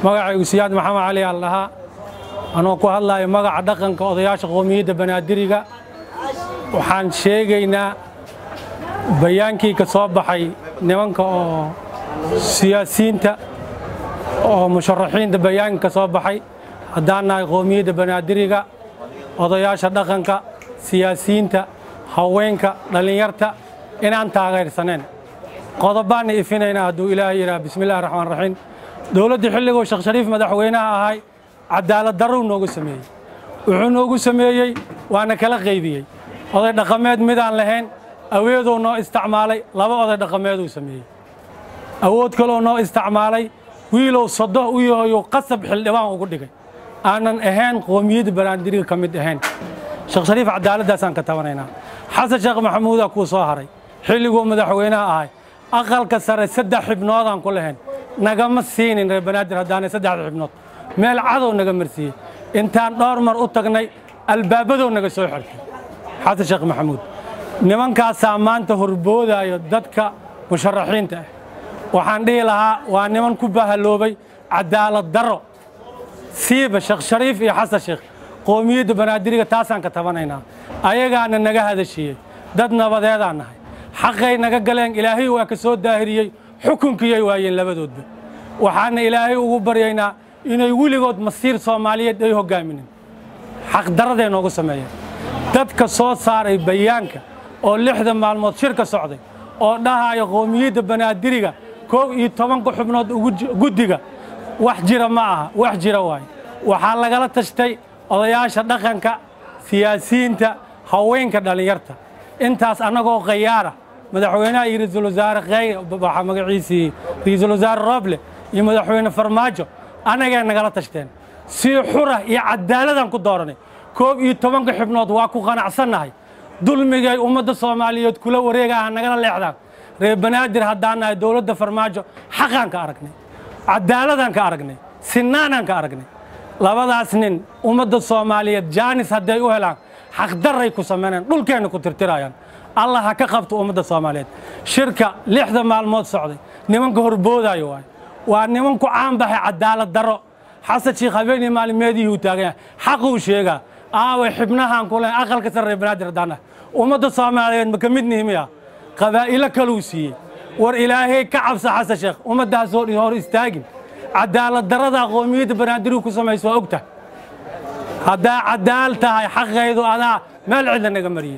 magacaygu siyaad maxamed cali al dhahaa anoo ku hadlayo magaca dhaqanka odayaasha qoomiyadda banaadiriga waxaan sheegaynaa bayaankii ka soo baxay nimanka oo siyaasiyiinta oo musharaxiinta bayaanka ka soo baxay haddaan nahay qoomiyadda banaadiriga odayaasha dhaqanka siyaasiyiinta haweenka dhallinyarta inaan taageersaneen qodobaanna ifinaynaa hadduu ilaahay yidhaha bismillahi raxmaan raxiim dowladdii xilliguu sheekh shariif madaxweynaha ahay cadaalad darruu noogu sameeyey wuxuu noogu sameeyey waana kala qaybiyey oday dhaqameed midaan lahayn aweeduu noo isticmaalay laba oday dhaqameeduu sameeyey awood kaloo noo isticmaalay wiilow sodoh u yahoyuu qasab xildhibaan ugu dhigay aanan ahayn qoomiyadda banaandiriga ka mid ahayn sheekh shariif cadaaladdaasaan ka tabanaynaa xasan sheekh maxamuudaa kuu soo haray xilliguu madaxweynaha ahay aqalka sare saddex xibnoodaan ku lahayn nagama siinin reer banaadir haddaanay saddexda xibnood meel cadow naga marsiiyey intaan dhowr mar u tagnay albaabadow naga soo xirtay xasan sheekh maxamuud nimankaasaa maanta horboodaayo dadka musharaxiinta ah waxaan dhihi lahaa waa niman ku bahaloobay cadaalad darro siiba sheekh shariif iyo xasan sheekh qoomiyadda banaadiriga taasaan ka tabanaynaa ayagaana naga hadashiiyey dad nabadeedaan nahay xaqay naga galeen ilaahay waa ka soo daahiriyey xukunkiyay waayeen labadoodba waxaana ilaahay ugu baryaynaa inay weligood masiir soomaaliyeed ay hogaaminin xaqdaraday noogu sameeyeen dadka soo saaray bayaanka oo lixda maalmood shir ka socday oo dhahaya qoomiyadda banaadiriga koob iyo tobanka xubnood guddiga wax jira ma aha wax jira waaye waxaa lagala tashtay odayaasha dhaqanka siyaasiyiinta haweenka dhallinyarta intaas annagoo khayaara madaxweynaha iyo ra-iisul wasaare kheyr waxaa magaciisii ra-iisul wasaare rooble iyo madaxweyne farmaajo annagay nagala tashteen si xura iyo cadaaladaan ku dooranay koob iyo tobanka xibnood waa ku qanacsannahay dulmigay ummadda soomaaliyeed kula wareegaha nagala leexdaan reer banaadir haddaan nahay dowladda farmaajo xaqaan ka aragnay cadaaladaan ka aragnay sinaanaan ka aragnay labadaas nin ummadda soomaaliyeed jaanis hadday u helaan xaqdarray ku samaynayaan dhulkeenna ku tirtirayaan allah ha ka qabto ummadda soomaaliyeed shirka lixda maalmood socday nimanka horboodaayo waay waa niman ku caanbaxay cadaalad darro xasan sheekh habeenii maalmeedihii uu taagan yahay xaquu sheegaa aaway xibnahaan ku lehay aqalka sare reer banaadir haddaan nahay ummadda soomaaliyeed ma ka mid nihimiya qabaa'ilo kaluu siiyey war ilaahay ka cabsa xasan sheekh ummaddaas hor istaagin cadaalad darrada qoomiyadda banaadirigu ku samayso waa ogtahay haddaa cadaal tahay xaqaydu adaa meel cidla naga mariyey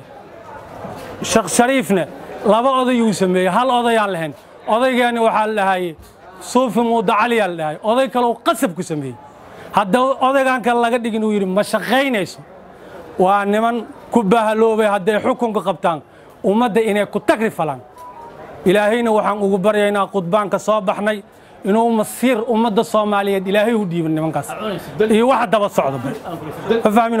sheekh shariifne laba odayuu sameeyey hal odayaan lahayn odaygeeni waxaa la dhahaye suufi muuda caliyaa la dhahay oday kaleu qasab ku sameeyey hadda odaygan kale laga dhigin uu yidhi ma shaqaynayso waa niman ku bahaloobay hadday xukunka qabtaan ummadda inay ku tagri falaan ilaahayna waxaan ugu baryaynaa khudbaan ka soo baxnay inuu masiir ummadda soomaaliyeed ilaahay u dhiibin nimankaas iyo waxa daba socda ma fahmino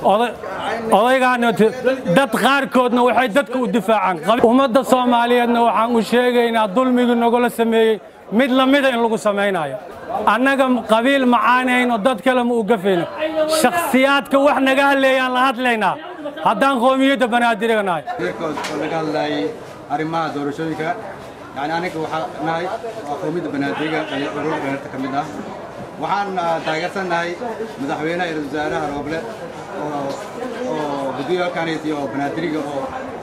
odaygaana dad qaarkoodna waxay dadka u difaacaan ummadda soomaaliyeedna waxaan u sheegaynaa dulmigii nagula sameeyey mid lamida in lagu samaynayo annaga qabiil macaanayno dad kale ma u gafayno shakhsiyaadka wax naga hadleeyaan la hadlaynaa haddaan qoomiyadda banaadiriga nahay laga hadlaayay arrimaha doorashooyinka yani aniga waxaa nahay waa qoomiyadda banaadiriga urur dhallinyarta ka mid ah waxaan taageersannahay madaxweynaha iyo wasaaraha rooble oo guddiga halkaanayti oo banaadiriga oo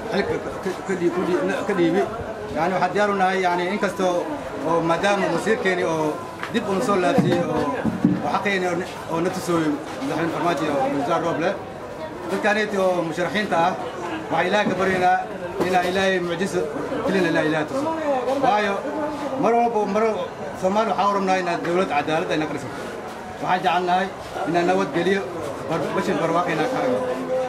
xilka ka dhiibi yani waxaan diyaar u nahay yani inkastoo oo maadaama masiirkeeni oo dib una soo laabsiyey oo xaqeeni oo na tusooyo madaxweyne farmaajo iyo wasaar rooble dadkaanayti oo musharaxiinta ah waxaa ilaahay ka baryaynaa inaa ilaahay mucjiso kelina ilaa ilaah tuso waayo mar walba mar soomaali waxaa u rabnaa inaad dowlad cadaalad ayna ka dhisato waxaan jecelnahay inaan nabadgeliyo bashir barwaaqo inaan ka aragno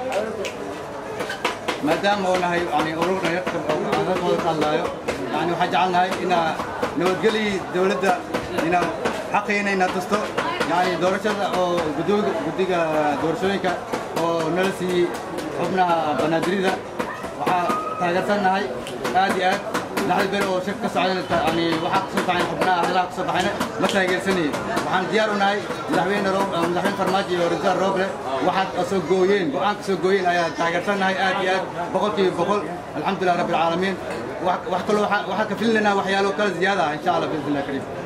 maadaama oo nahay yani urur dhalinyartooda ka hadlaayo yani waxaan jecelnahay inaa nabadgeliyii dowladda inaa xaqiina inaa tusto yani doorashada oo guddiga doorashooyinka oo nala siiyey xubnaha banaadirida waxaa taageersannahay aad iyo aad lixda beri oo shir ka socda yani waxaa kasoo baxayn xubnaha hadalaha kasoo baxayna ma taageersanayey waxaan diyaar u nahay madaxweyne madaxweyne farmaajo iyo raiisul rooble waxaad soo gooyeen go-aan ka soo gooyeen ayaa taageersannahay aad iyo aad boqolkiiba boqol alxamdulilah rabbi alcaalamiin wax kaloo waxaa ka filinaynaa waxyaalo kala ziyaada ah insha allah biidn illah kariim